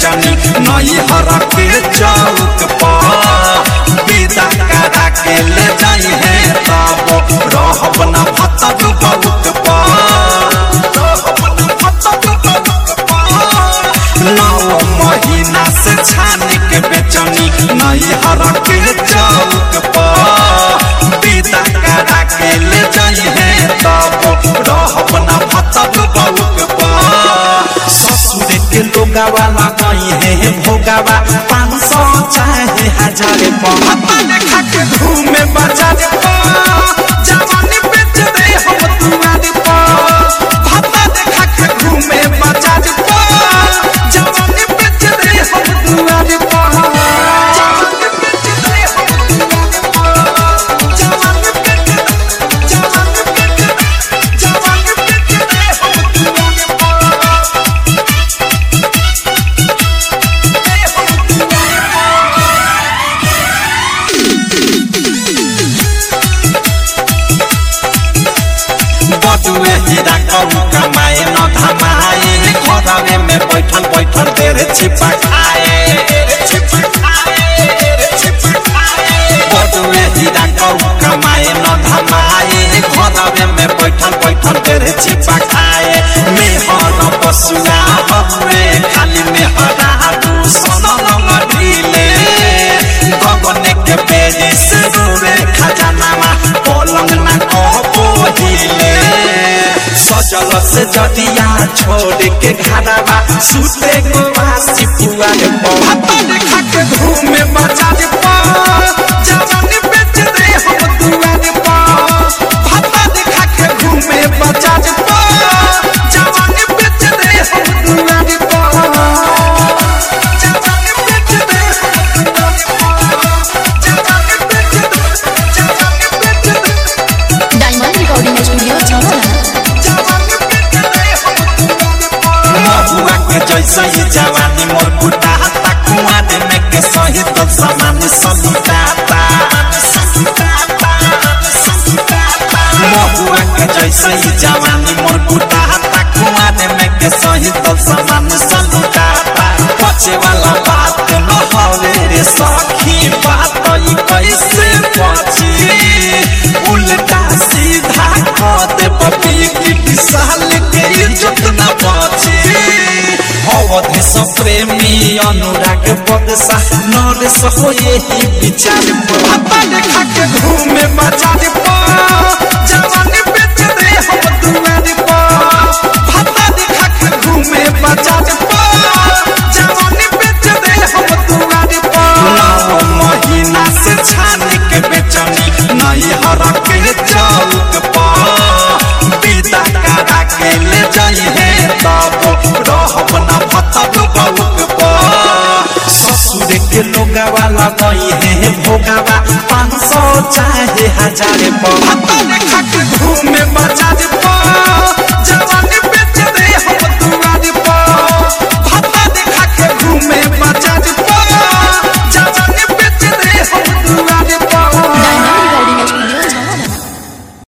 बेचनी नई हर के चौक पर विदा करा के ले जाई है तब रहब न भतब बहुत नौ महीना से छान के बेचनी नई हर के चौक पर विदा करा के ले जाई है तब रहब न भतब बहुत ससुर के लोगावा लगाई है भोगावा पाँच सौ चाहे हजार पहाता देखा के घूमे बाजार जवानी बेच दे हम दुआर पर भाता देखा के घूमे बाजार जवानी बेच दे हम दुआर पर जवानी बेच दे हम दुआर पर जवानी बेच जवानी बेच जवानी बेच दे हम दुआर पर बटुए हीरा कहू कमाए न धमाए घरवे में बैठल बैठल देर छिपा खाए बटुए हीरा कहू कमाए न धमाए घरवे में बैठल बैठल देर छिपा खाए मेहर पशुआ हवे खाली मेहरा दू सनम ढीले गगने के बेरी से रोवे खजानावा पलंग ना कहबो हिले सजल से जदिया छोड़ के घरवा सुते को वासी पुआ रे बहुत देखा के घूमे बाजार पर जवानी बेच दे हम दुआर पर भाता देखा के घूमे बाजार पर जवानी बेच दे हम दुआर पर जवानी बेच दे हम दुआर पर जवानी बेच दे जवानी बेच दे डायमंड रिकॉर्डिंग स्टूडियो छावला महुआ के जैसे ही जवानी मोर बुढ़ा हत्ता कुआं में के सही तो समान सलुटाता महुआ के जैसे ही जवानी मोर बुढ़ा हत्ता कुआं में के सही तो समान सलुटाता बचे वाला बात न हवे रे सखी बात ई कैसे बची उल्टा सीधा कह दे बबी की साल के इज्जत न बची अवधि स प्रेमी अनुराग बदसा नरेश हो यही विचार भाता देखा के घूमे बाजार पर जवानी बेच दे हम दुआर पर भाता देखा के घूमे बाजार पर जवानी बेच दे हम दुआर पर नौ महीना से छान के बेचनी नई हर के चौक पर विदा करा के ले जाई है तब रहब न भतब बहुत पर ससुर के लोगावा लगाई है भोगावा पाँच सौ चाहे हजार पर भाता देखा के